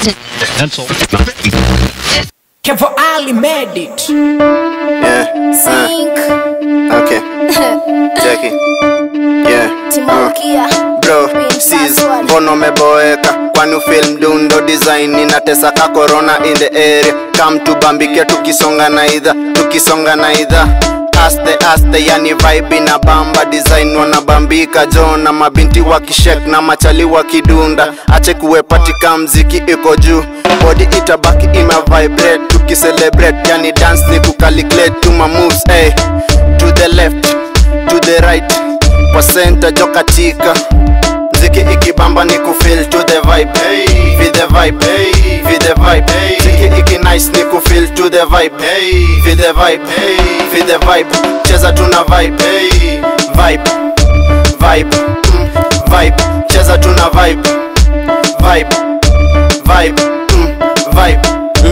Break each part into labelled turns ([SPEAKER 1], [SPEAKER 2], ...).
[SPEAKER 1] Pencil.
[SPEAKER 2] Kevo Ali made it.
[SPEAKER 3] Yeah. Uh, okay. Jackie. Yeah. Uh.
[SPEAKER 4] Timokia
[SPEAKER 3] Bro, sis, mbona umeboeka? Kwani film dundo design inatesa ka corona in the area. Come tubambike tukisonga na idha, tukisonga na idha. Aste aste yani vibe na bamba design wanabambika jo na mabinti wakishek na machali wakidunda ache kuwepatika mziki iko juu body itabaki ima vibrate tukicelebrate yani dance ni kucalculate to my moves hey. to the left to the right kwa center jo katika mziki ikibamba ni kufeel to the vibe hey. feel the vibe hey. feel the vibe hey. mziki iki nice ni kufeel to the vibe hey. feel the vibe hey. feel the vibe cheza tuna vibe hey. vibe vibe mm. vibe cheza tuna vibe vibe vibe mm. vibe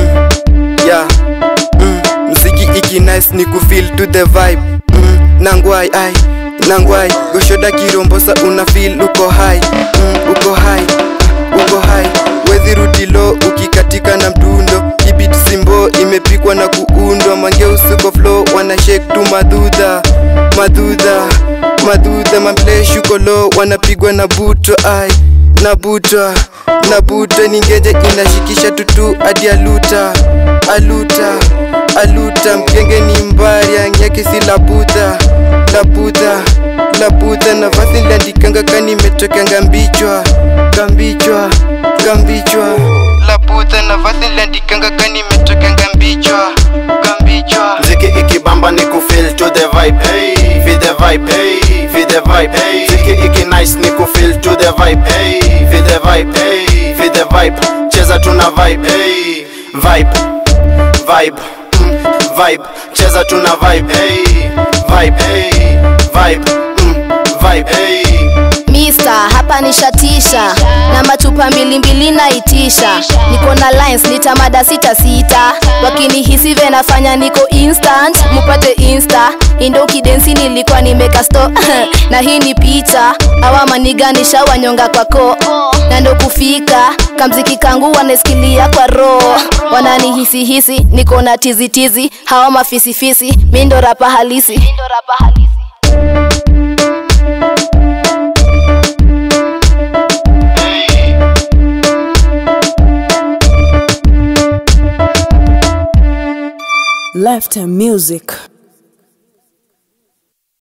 [SPEAKER 5] yeah. mm. mziki iki nice ni kufeel to the vibe mm. nangwai ai nangwai goshoda kirombosa una feel uko high mm. uko high uko high wezi rudi low ukikatika na mdundo kibit simbo imepikwa na kuundwa mangeusuko flow wana shake tu madudha madudha madudha mampleshuko low wanapigwa na butwa ai na butwa na butwa ningeje inashikisha tutu hadi aluta aluta aluta mgenge ni mbari anyake si labudha labudha labudha na vasi liandikanga kanimetokanga mbichwa kambichwa kambichwa labudha na vasi liandikanga kanimetokanga mbichwa kambichwa
[SPEAKER 3] mziki ikibamba ni kufeel to the vibe hey. feel the vibe hey. feel the vibe hey. mziki iki nice ni kufeel to the vibe hey. feel the vibe hey. feel the vibe cheza tuna vibe hey. vibe vibe mm. vibe cheza tuna vibe hey. vibe hey. vibe mm. vibe hey.
[SPEAKER 4] Mista hapa nishatisha na machupa mbili mbili naitisha, niko na lines nitamada sita sita, wakinihisi venafanya niko instant, mupate insta indo kidensi nilikuwa nimeka sto na hii ni picha awa maniga nishawanyonga kwako na ndo kufika kamziki kangu wanasikilia kwa roho wananihisi hisi niko na tizitizi hawa mafisifisi mi ndo rapa halisi, mi ndo rapa halisi.
[SPEAKER 2] Left music.